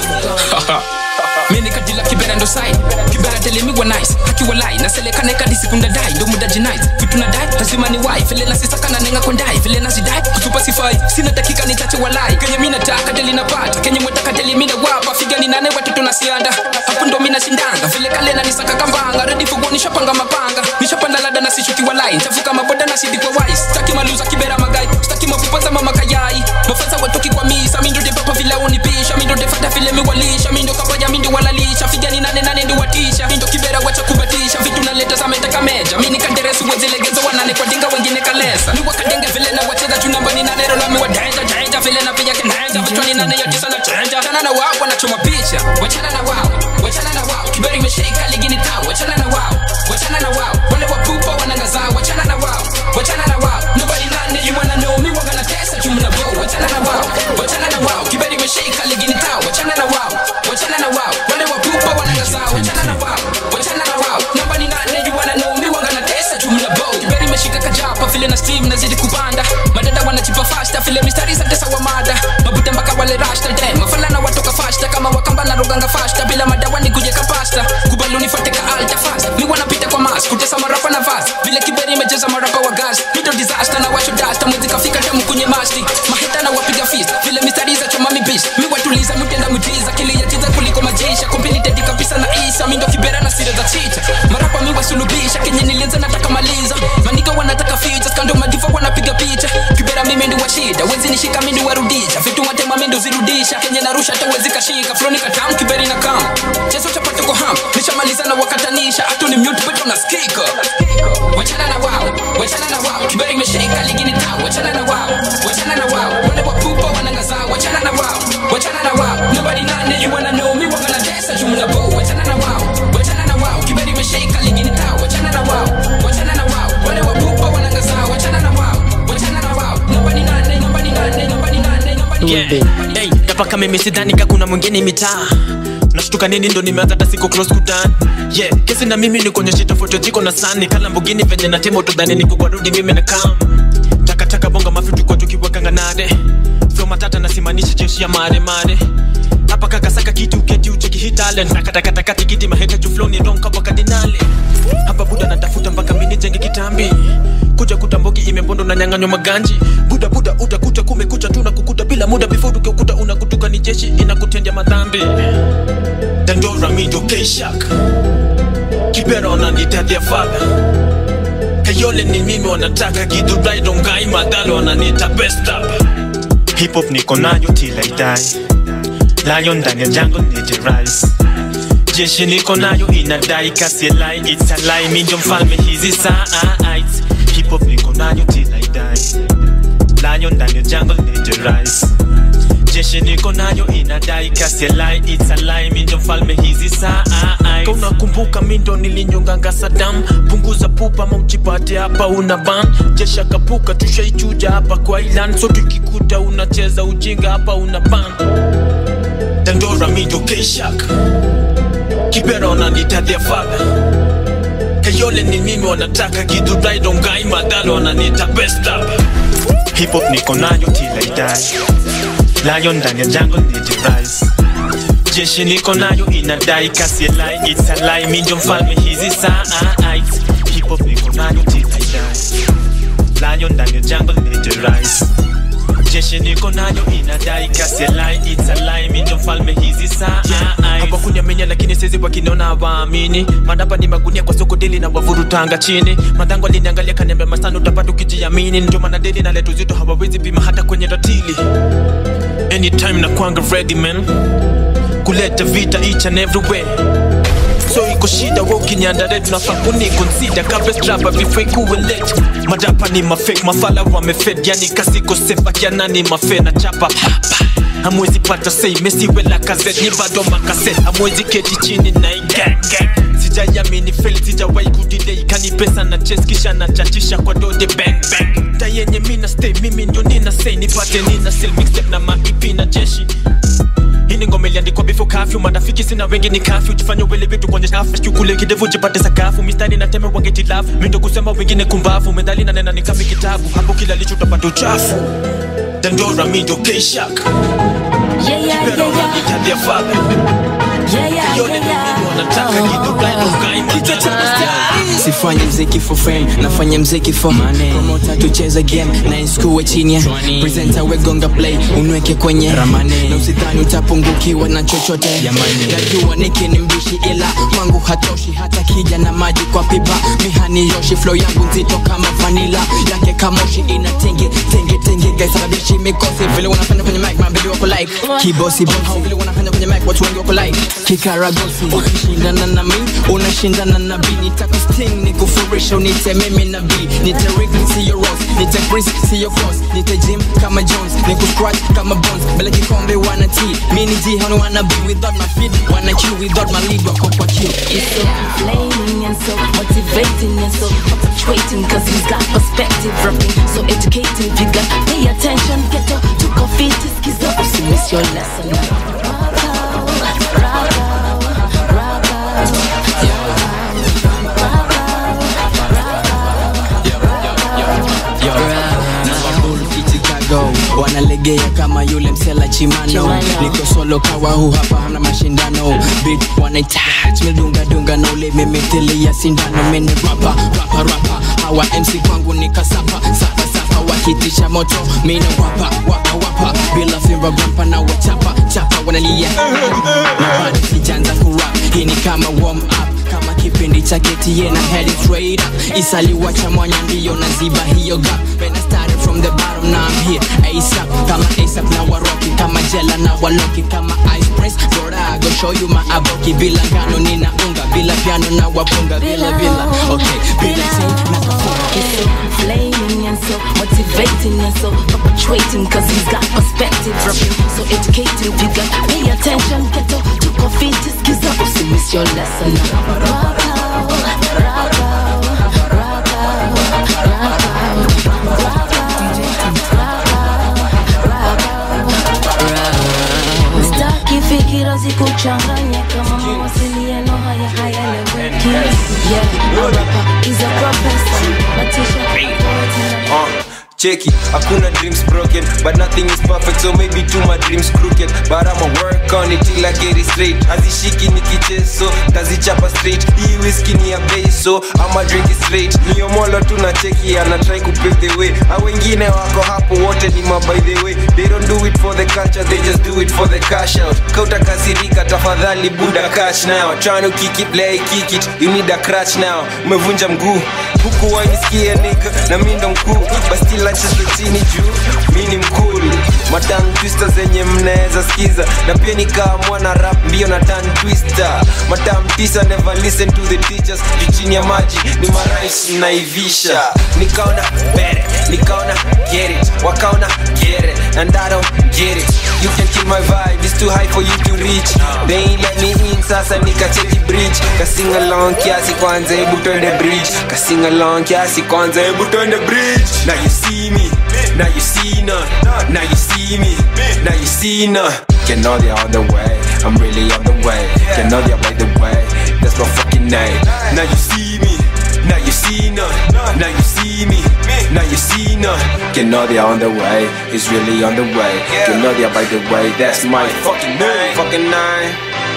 mini kadila kibera ndo sai kibera telemigwa nice akiwa lai naselekana kadi sikunda dai ndo muda jinai vitu na dai lazima ni wai vile na sisaka na nenga kondai vile na zidai kutupa sifai sina dakika nitache walai kenye mina taka deli napata kenye mwetaka deli mina wapa figa ni nane watoto na sianda hapo ndo mina shindanga vile kale na nisaka kambanga ready for go nishapanga mapanga nishapanda lada na sishuki walai nitavuka maboda na sidi kwa wai staki maluza kibera magai staki mafupa za mama kayai mafansa watoki kwa misa mindo de papa vile unipisha mindo de fata vile miwalisha mindo kabaya mindo walalisha figani nane nane ndi watisha mindo kibera wacha kubatisha vitu naleta sametaka meja mini kaderesu wezilegezo wanane kwa dinga wengine kalesa ni wakadenge vile na wacheza chunamba ni nane rola mi wadenja denja vile na piga kindenja vichwa ni nane ya tisa na chenja chana na wao wanachoma picha wachana na wao wachana na wao kibera imeshika ligini tao wachana na wao wachana na wao wale wapupa wanangazaa wachana na wao wachana na wao nobody nane you wanna know me waga na tesa chumna bo wachana na wao wachana na wao kibera imeshika ligini tao wachana na wao wachana na wao wale wapupa wanangazaa wachana na wao wachana na wao nobody nane you wanna know me waga na tesa chumna bo kibera imeshika kajapa vile na steam nazidi kupanda madada wanachipa fasta vile mistari zote sawa mada mabuta mpaka wale rasta dem mafalana watoka fasta kama wakamba na roganga fasta bila madawa ni kujeka pasta kubaluni fateka alta fast mi wanapita kwa mas kutesa marapa na vas vile kiberi imejeza marapa wa gas mido disaster na washo dasta mwezi kafika tamu kwenye masti maheta na wapiga fist vile mistari za choma mi bitch mi watuliza mutenda mutiza kiliyatiza kuliko majisha kompilitedi kabisa na isa mindo kibera na sire za chicha marapa mi wasulubisha kenye nilianza nataka maliza maniga wanataka features kando madiva wanapiga picha kibera mimi ndi wa shida wezi nishika mimi ndi warudisha vitu watema mimi ndo zirudisha kenye narusha hata wezi kashika floni katam kiberi na kam chezo chapata kwa ham nishamaliza na wakatanisha hatu ni mute but unasikika wachana na wao wachana na wao kiberi imeshika ligini tao wachana na wao wachana na wao wale wapupa wanangazaa wachana na wao wachana na wao nobody nane you wanna know me wangana tesa jumla bo wachana na wao wachana na wao kiberi imeshika ligini tao wachana na wao wachana na wao wale wapupa wanangazaa wachana na wao wachana na wao nobody nane nobody nane nobody nane nobody yeah. hey, napaka mimi sidhani ka kuna mwingine mitaa nashtuka nini ndo nimeanza hata siko close kudan yeah kesi na mimi nikuonyeshe tofauti jiko na sani kala mbugini venye na temo tudhani niko kwa rudi mimi na kam takataka bonga mafitu kwa tukiwekanga nade flo matata nasimanishi jeshi ya mare mare hapa kakasaka kitu keti ucheki hii talent nakatakataka tikiti maheta juu flow ni ronka kwa kardinali hapa buda natafuta mpaka mini jenge kitambi kuja kutamboki imebondo na nyang'anywa maganji buda buda utakuta kumekucha tu na kukuta bila muda before ukiukuta unakutuka ni jeshi inakutendea madhambi dandora mindo keishak kibera wananitadia fadha kayole ni mimi wanataka kidurai dongai madhalo wananiita best up hip hop niko nayo till I die lion ndani ya jungle nije rise jeshi niko nayo inadai kasi lie it's a lie mi ndio mfalme hizi saa hip hop niko nayo till I die lion ndani ya jungle nije rise jeshi niko nayo inadai kasi lie it's a lie mi ndio mfalme hizi saa unakumbuka mi ndo nilinyonganga Saddam punguza pupa maujipate hapa una ban jeshi akapuka tushaichuja hapa kwa ilan so tukikuta unacheza ujinga hapa una ban dandora mi ndo keishak kibera wananitadia fadha kayole ni mimi wanataka kidurai dongai madhalo wananiita best up hip hop niko nayo till I die lion ndani ya jungle nije rise jeshi niko nayo inadai kasi lie it's a lie mi ndio mfalme hizi saa hip hop niko nayo till I die lion ndani ya jungle nije rise jeshi niko nayo inadai kasi lie it's a lie mi ndio mfalme hizi saa hapa kunyamenya lakini sezi wakiniona hawaamini madapa ni magunia kwa soko deli na wavurutanga chini madhango aliniangalia kaniambia masana utapata ukijiamini ndio maana deli na letu zito hawawezi pima hata kwenye ratili anytime na kwanga ready man kuleta vita each and everywhere so iko shida we ukinyandare tunafaa kuniconsider kabla strapa before ikuwe late madapa ni mafake mafala wamefed yani kasiko sefa kianani mafe na chapa hamwezi pata sei mesiwela kazet ni bado makaset hamwezi keti chini na iganggang sijayamini fel sijawai kudidei kani pesa na ches kisha na chachisha kwa dode bang bang ta yenye mina stay mimi ndio nina say nipate nina sell mixtape na maipi na jeshi hii ni ngoma iliandikwa before kafyu marafiki sina wengi ni kafyu jifanye wele vitu kwenye shafu kule kidevu jipate sakafu mistari na teme wange tilafu mindo kusema wengine kumbavu medali na nena ni kafi kitabu hapo kila licho utapata uchafu dandora mindo kshak Yeah, yeah, yeah, yeah. tabia fabe Yeah, yeah, yeah, yeah. wanataka kitu sifanye mziki for fame nafanya mziki for money promota tucheze game na inskuwe chini ya presenta wegonga play unweke kwenye ramani na usidhani utapungukiwa na chochote najua niki ni mbishi ila kwangu hatoshi hata kija na maji kwa pipa mihani yoshi flow yangu nzito kama vanila yake kamoshi ina tenge tenge tenge gaisababishi mikosi vile wanafanya kwenye mic mabebi wako like kibosi bosi vile wanafanya kwenye mic watu wengi wako like kikaragosi ukishindana na mi unashindana na b nitakusting nikufurisha unite mimi na b nite rik siyo ros nite chris siyo cross nite jim kama jones nikuscratch kama bones bele kikombe wana t mi ni g hano wana b without my feet wana q without my lead wako kwa q He's so inflaming and so motivating and so perpetuating Cause he's got perspective rapping So educating you got pay attention Get to, to coffee to skizo So miss your lesson Chicago wanalegea kama yule msela chimano niko solo kawa hu hapa hamna mashindano bit wanaitach medungadunga na ule mimithili ya sindano mene rapa rapa rapa hawa mc kwangu ni kasapa sapa sapa wakitisha moto mina wapa wapa wapa bila fimba rampa na wachapa chapa wanalia na bado sijanza kurap hii ni kama warm up kama kipindi cha ketie na head straight up isaliwacha mwanya ndiyo na ziba hiyo gap when I started from the bottom now I'm here ASAP kama ASAP na waroki kama jela na waloki kama ice press bora I go show you my aboki bila ngano nina unga bila piano na wapunga bila bila okay bila chain na kafunga He's so inflaming and so motivating and so perpetuating Cause he's got perspective rapping So educating you got pay attention Get to, to coffee to skizo So miss your lesson Sitaki fikira zikuchanganye kama mawasiliano haya hayaeleweki Yeah, a rapper is a professor Natisha Uh, cheki hakuna dreams broken but nothing is perfect so maybe too my dreams crooked but i'ma work on it till i get it straight hazishiki ni kicheso tazichapa straight hii whisky ni ya bei so ama drink it straight niomolo tu na cheki ana try to pave the way a wengine wako hapo wote ni ma by the way they don't do it for the culture they just do it for the cash out kauta kasirika tafadhali buda cash now trying to kick it play kick it you need a crutch now umevunja mguu huku wainisikie nigga na mi ndo mkuu but still acheze chini juu mi ni mkulu matang twister zenye mnaweza skiza na pia nikaamua na rap mbio na tan twister matam tisa never listen to the teachers juu chini ya maji ni marais naivisha nikaona bere nikaona get it wakaona get it and I don't get it you can kill my vibe it's too high for you to reach they ain't let me in sasa nikacheki bridge kasing along kiasi kwanza hebu twende bridge kasing along kiasi kwanza hebu twende bridge now you see me now you see none now you see me now you see none can know they're on the way I'm really on the way can know they're by the way that's my fucking name now you see me now you see none now you see me now you see none can know they're on the way it's really on the way can know they're by the way that's my fucking name fucking name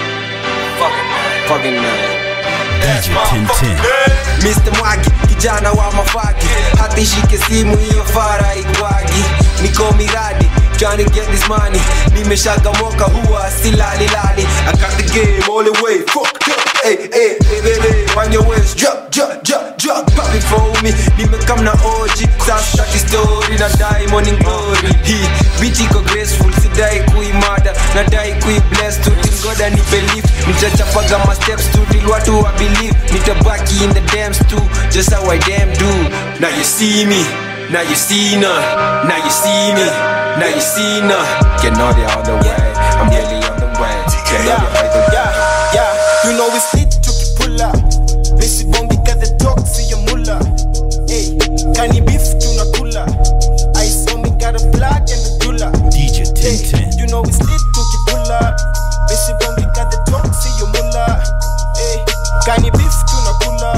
fucking name DJ Tintin. Mr. Mwagi, kijana wa mafaki hata ishike simu hiyo fara igwagi niko miradi trying to get this money nimeshaga moka huwa silalilali I got the game all the way fucked up Hey, hey, hey, baby, on your waist, drop, drop, drop, drop, pop it for me. Nimekam na OG, sasa story na diamond in glory. Hii beat iko graceful, sidai kuimada, nadai kui bless to till God goda ni belief nitachapaga ma steps tu till watu wa believe nitabaki in the dams too just how I damn do now you see me now you see none now you see me now you see none get know the other way I'm really on the way get know the other way yeah, yeah. You know it's lit tukipula Besi bongi got the talk see your mula Hey, kani beef tunakula I saw me got a black and a dula DJ hey, You know it's lit tukipula Besi bongi got the talk see your mula Hey, kani beef tunakula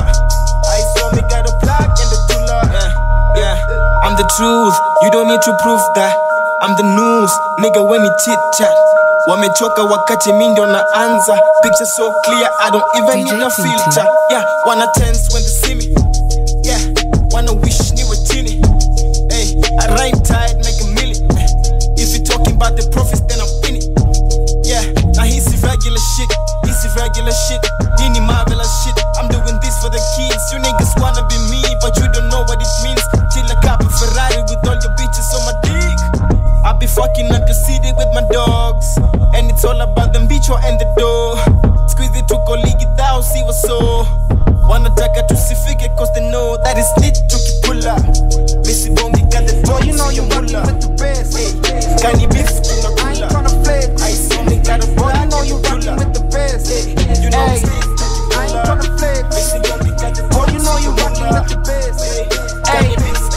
I saw me got a black and a dula yeah, yeah. I'm the truth, you don't need to prove that I'm the news, nigga when you chit chat wamechoka wakati mi ndo naanza picture so clear i don't even need a filter yeah wanna tense when they see me yeah wanna wish niwe chini hey i rhyme tight make a million if you talking about the profits then i'm in it yeah now he's regular shit he's regular shit nini marvelous shit i'm doing this for the kids you niggas wanna be me but you don't know what it means till i cop a ferrari with all your bitches on my dick I be fucking up the city with my dogs. And it's all about them bicho and the door. Squeeze it to colleague it out, see what's so. Wanataka tusifike cause they know that it's lit tukipula. Missy Bongi got the boy, you know you mula. with the best. Kani beef tunakula. I ain't tryna flex. I saw me got a boy, you know you rockin' with the best. You know it's lit I ain't tryna flex. Missy Bongi got the boy, you know you rockin' with the best. Hey,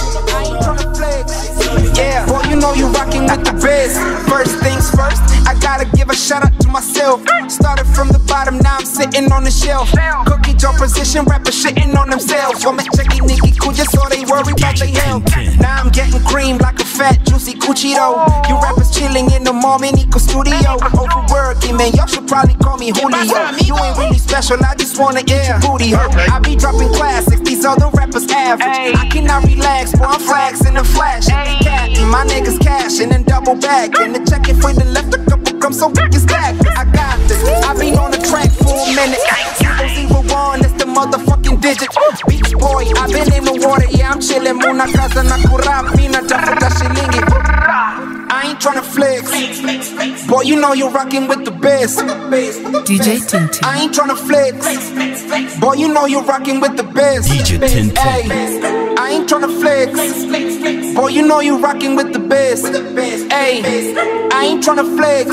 I ain't tryna flex. Yeah, boy, you know you rocking with the best. First things first, I gotta give a shout out to myself. Started from the bottom, now I'm sitting on the shelf. Cookie jar position, rappers shitting on themselves. Wamecheki Nikki Kuja, so they worry about their health. Now I'm getting cream like a fat, juicy Cuchito. You rappers chilling in the mom in Eco Studio. Overworking, man, y'all should probably call me Julio. You ain't really special, I just wanna get your booty hurt. I be dropping classics, these other rappers average. I cannot relax, boy, I'm flexing and flashing. Cat, my niggas cashing and double back. And the check if we done left a couple crumbs, so we can stack. I got this, I been on the track for a minute. Zero zero one, that's the motherfucking digit. Beach boy, I been in the water, yeah, I'm chillin'. Muna casa na kurapi na tafuta shilingi. I ain't tryna flex. Boy, you know you're rocking with the best. DJ Tintin. I ain't tryna flex. Boy, you know you're rocking with the best. DJ Tintin. Ay, I ain't tryna flex. Boy, you know you rocking with the best. Hey, I ain't tryna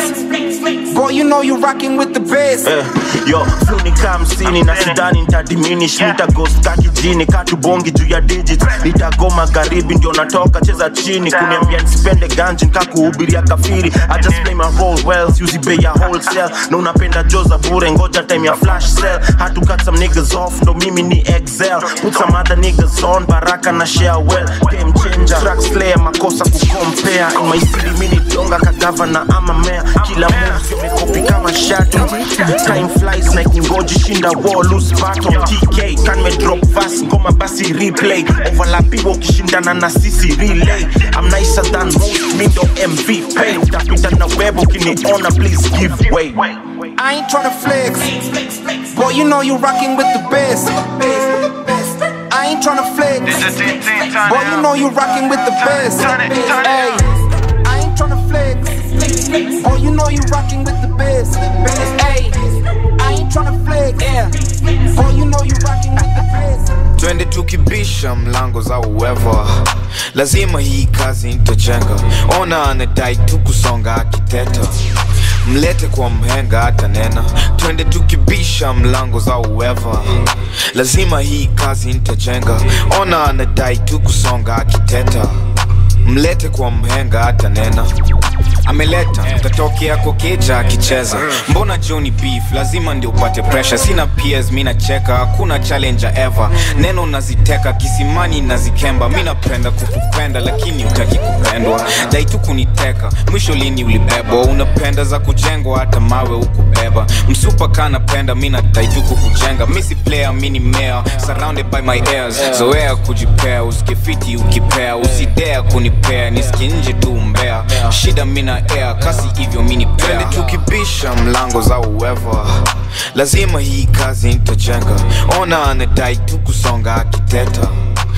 flex. Boy, you know you rocking with the best. Eh, yo fluni kaa hamsini na sidani nitadiminish nitagoska kijini katubongi juu ya digit nitago magharibi ndio natoka cheza chini kuniambia nisipende ganji nkakuhubiria kafiri I just play my role well siuzi bei ya wholesale na unapenda joza bure ngoja time ya flash sale had to cut some niggas off ndo mimi ni excel put some other niggas on baraka na share well game changer track slayer makosa kukompea in my city mini donga kagavana ama mea kila move imekopi kama shadow time flies na kungoji shinda wall lose battle tk kan me drop fast ngoma basi replay overlapiwa ukishindana na sisi relay i'm nicer than most mi ndo mvp utapita na webo ukiniona please give way I ain't tryna flex. Boy, you know you rocking with the best. I ain't tryna flex. Boy, you know you rocking with the best. Hey, I ain't tryna flex. Boy, you know you rocking with the best. Hey, I ain't tryna flex. Yeah. Boy, you know you rocking with the best. twende tukibisha mlango za uwevo lazima hii kazi nitajenga ona anadai tu kusonga akiteta mlete kwa mhenga hata nena twende tukibisha mlango za uwevo lazima hii kazi nitajenga ona anadai tu kusonga akiteta mlete kwa mhenga hata nena ameleta katokea kokeja akicheza mbona joni beef lazima ndio upate pressure sina ps mi nacheka hakuna challenger ever neno naziteka kisimani nazikemba mi napenda kukupenda lakini utaki kupendwa dai tu kuniteka mwisho lini ulibebwa unapenda za kujengwa hata mawe ukubeba msupa kanapenda mi nadai tu kukujenga mi si player mi ni mea surrounded by my ears zoea kujipea usikefiti ukipea usidea kunipea niski nje tu mbea shida mina air kasi hivyo mini twende tukibisha mlango za uwevo lazima hii kazi nitajenga ona anadai tu kusonga akiteta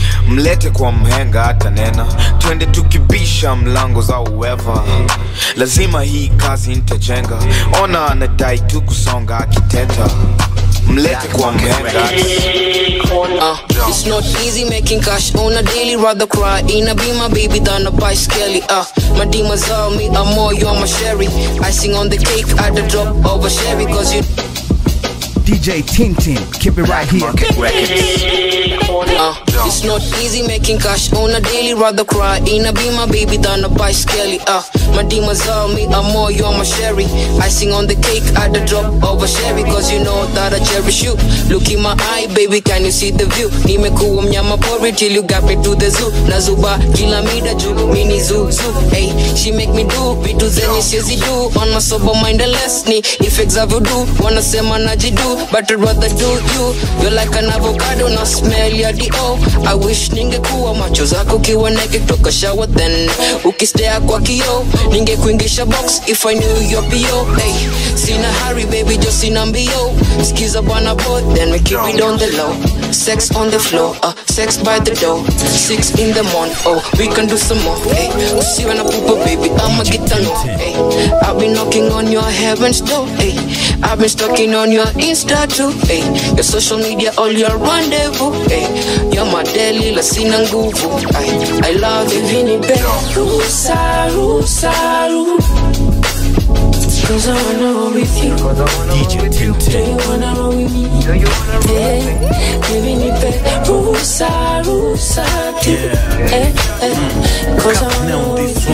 mlete kwa mhenga hata nena twende tukibisha mlango za uweva lazima hii kazi nitajenga ona anadai tu kusonga akiteta mlete kwa mhenga Uh, it's not easy making cash on a daily. Rather cry in a be my baby than a bicycle. Uh, my demons are me, I'm more, you're my sherry. Icing on the cake at the drop of a sherry, cause you. DJ Tintin, keep it right here. Uh, it's not easy making cash on a daily. Rather cry in a be my baby than a bicycle. Uh, my demons are me, I'm more, you're my sherry. Icing on the cake at the drop of a sherry, cause you know that I cherish you. Look in my eye, baby, can you see the view? Nimekuwa mnyama pori till you got me to the zoo. Nazuba kila mida juu, mini zoo zoo. Hey, she make me do vitu zenye siwezi do. On my sober mind less ni effects of voodoo. Wanasema najidu, but I'd rather do you. You're like an avocado, na smell ya dio. I wish ningekuwa macho zako kiwa naked toka shower then ukistea kwa kio ningekuingisha box if I knew your PO. Hey, sina hurry baby, just sina mbio. Skiza bwana boy, then we keep it on the low. Sex on the floor, uh, sex by the door. Six in the morning, oh, we can do some more. Hey, usiwe na pupa baby, I'ma get to know. Hey, I've been knocking on your heaven's door. Hey, I've been stalking on your Insta too. Hey, your social media, all your rendezvous. Hey, you're my daily, la sina nguvu. I, I love you. Vini be rusa, rusa, ru. Cause I wanna roll with you. DJ Do you Tintin. wanna roll with me? Yeah. Vini be rusa, rusa, tu. Eh, eh. Cause I wanna roll with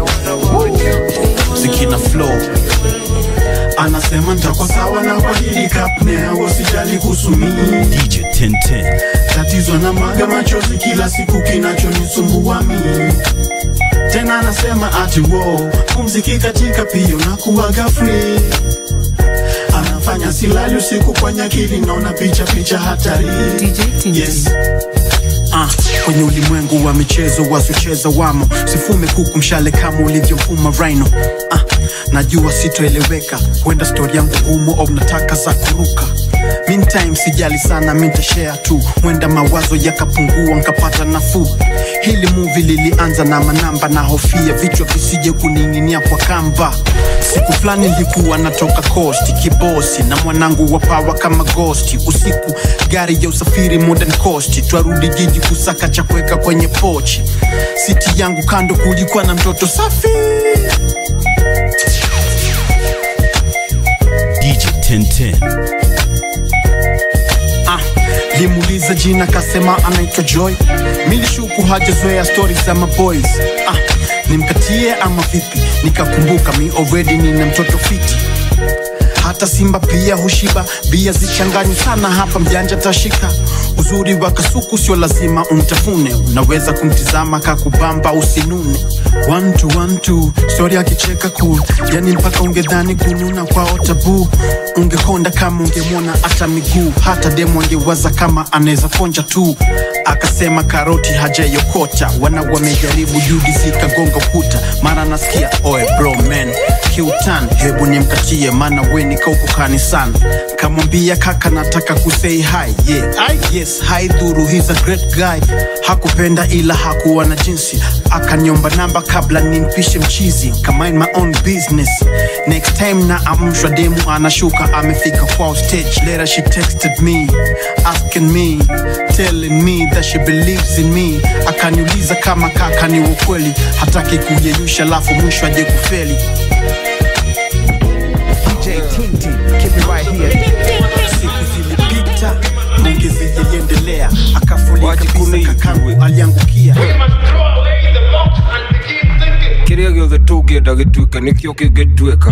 you. zikina flow anasema ntakuwa sawa na kwa hili kapnea usijali kuhusu mimi DJ Tintin. tatizo na mwaga machozi kila siku kinachonisumbua mimi tena anasema ati wo pumziki katika pio na kuwaga free anafanya silali usiku kwenye akili naona picha picha hatari yes. Ah, kwenye ulimwengu wa michezo wasiocheza wamo sifume kuku mshale kama ulivyofuma rhino ah, najua sitoeleweka huenda stori yangu gumu au nataka za kuruka meantime sijali sana mintashare tu mwenda mawazo yakapungua nkapata nafuu hili muvi lilianza na manamba na hofia vichwa visije kuning'inia kwa kamba siku fulani nilikuwa natoka kosti kibosi na mwanangu wa pawa kama gosti usiku gari ya usafiri modern coast twarudi jiji kusaka cha kuweka kwenye pochi siti yangu kando kulikuwa na mtoto safi DJ Tintin. ah, limuuliza jina kasema anaitwa joy milishuku hajazoea stori za maboys ah, nimkatie ama vipi nikakumbuka mi already nina mtoto fiti hata simba pia hushiba bia zichanganyi sana hapa mjanja tashika uzuri wa kasuku sio lazima umtafune unaweza kumtizama kakubamba usinune one two, one two, stori akicheka cool yani mpaka ungedhani kununa kwao tabu ungekonda kama ungemwona hata miguu hata demo angewaza kama anaweza ponja tu akasema karoti hajayokota wana wamejaribu judi zikagonga ukuta mara nasikia oe bro man kiutan hebu nimkatie maana we nikauko kanisani kamwambia kaka nataka kusei hi yeah. I, yes haidhuru he's a great guy hakupenda ila hakuwa na jinsi akaniomba namba kabla nimpishe mchizi kamind my own business next time na amshwa demu anashuka amefika kwao stage later she texted me asking me telling me that she believes in me akaniuliza kama kaka ni ukweli hataki kuyeyusha lafu mwisho aje kufeli DJ Tintin, keep it right here. siku zilipita maongezi yaliendelea akafulika kabisa kakangu aliangukia kiria giothe tũngĩenda gĩtuĩke nĩkĩo kĩngĩtuĩka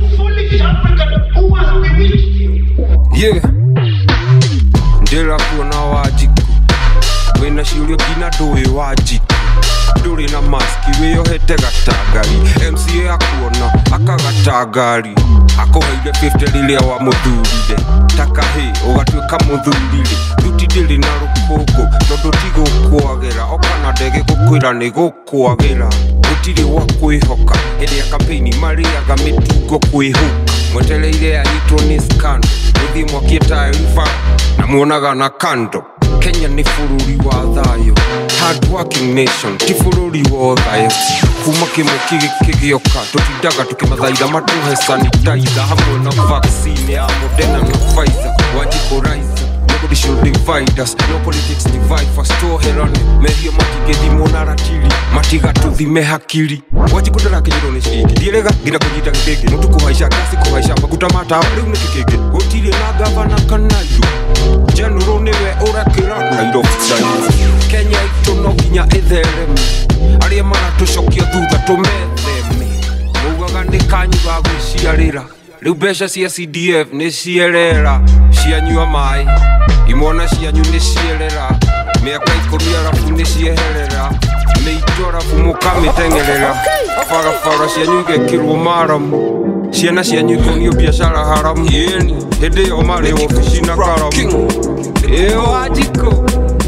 yeah. ndĩra kuona wanjiku wĩna ciũria nginya ndũĩ wanjiku ndũrĩ na maski wĩyohete gatangari mca akuona akagatangari akũheire 50 rĩrĩa wamũthurire ta kahĩ ũgatuĩka mũthurire thuti ndĩrĩ na rũkũngũ tondũ ti gũkwagĩra okana ndege gũkwĩra nĩ gũkwagĩra gũtirĩ gwa kwĩhoka hĩndĩ ya kampeni marĩaga mĩtungo kwĩhũka mwetereire anyitwo nĩ skando gũthiĩ mwakie taariba na muonaga na kando kenya nĩ bũrũri wa thayũ hard working nation ti bũrũri wa thayũ kuma kĩmũki gĩkĩ gĩoka tũtindaga tũkĩmathaitha matũhe sanitizer hamwe na vaccine ya Moderna na Pfizer wajikũraiza Nobody should divide us No politics divide us Tuoherane Mehia matigethimwo na ratiri Matigatũthime hakiri Wajikũndara kĩnyĩrwo nĩ ciringi Ndiĩrĩga nginya kũnyita gĩkĩngĩ Mũtu kũhaica gasi kũhaica Maguta ma tawa rĩu nĩ kĩkĩngĩ Gũtirĩ na gavana kana indo General nĩwe ũrakĩra Nairobi Nairobi. Kenya itũ no nginya ĩthereme Arĩa maratũcokia thutha tũmetheme Maugaga nĩ kanyu ga gwĩciarĩra rĩu mbeca cia cdf nĩ cierera cianyua maĩ imwana cianyu nĩ cierera mĩaka ikũmi arabu nĩ cieherera mĩito arabu mũkamĩteng'erera barabara cianyu igekĩrwo maramu ciana cianyu ikonio biacara haramu yeni hĩndĩ ĩyo marĩ ofici na karamu ĩyo wajiko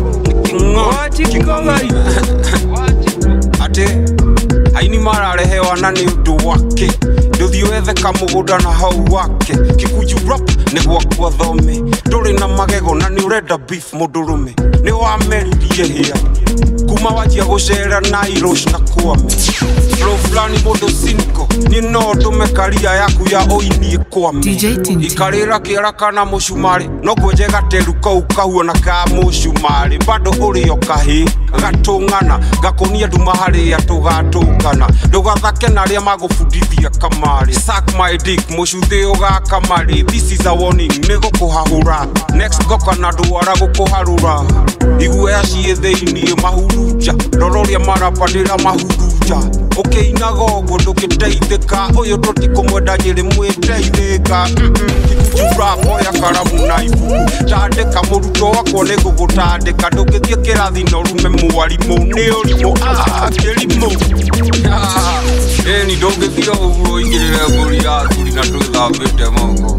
wajiko gai atĩ aini mararehewa na nĩ ũndũ wake ndũthiĩ wethe kamũgũnda na hau wake kikuju rap nĩ gwakwa thome ndũrĩ na magego na nĩ ũrenda beef mũndũrũme nĩ wameririe hĩa kuma wanjia gũcera nairosh na kwame flow fulani mũndũ sinko niĩ no ndũme karia yaku ya ũinie kwame ikarĩra kĩara kana mũcumarĩ no kwenje gateru kau kahuona ka mũcumarĩ bado ũrĩ o kahĩ gatũng'ana gakonia nduma harĩa tũgatũngana ndũgathake na arĩa magũbundithia kamarĩ suck my dick mũcuthĩ ũgakamarĩ this is a warning nĩ gũkũhahũra next goka na ndwara gũkũharũra iguoya ciĩ thĩiniĩ mahurunja rora ũrĩa marapadĩra mahurunja ũkĩinaga ũguo ndũgĩteithĩka ũyũ tũtikũmwenda nyĩrĩ mwĩteithĩka juraboya karamu na ibuku tandĩka mũrutwo wakwo nĩ gũgũtandĩka ndũngĩthiĩ kĩrathi na ũrume mwarimũ nĩ ũrimũ Ah, kĩrimũ Ah, ĩni ndũngĩthiĩ ũguo ingĩrĩre mbũri ya thuri na ndwĩthambĩte moko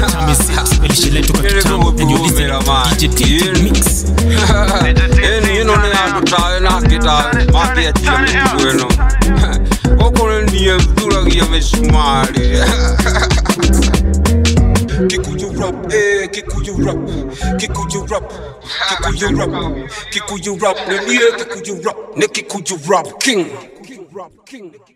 ĩni ĩno nĩ andũ tawe na kĩtawe makĩanjia mĩtugo ĩno gũkũ nĩ niĩ thuragia mĩcumarĩ Kikuyu rap, eh, Kikuyu rap, Kikuyu rap, Kikuyu rap, Kikuyu rap, ne nie Kikuyu rap, ne Kikuyu rap king.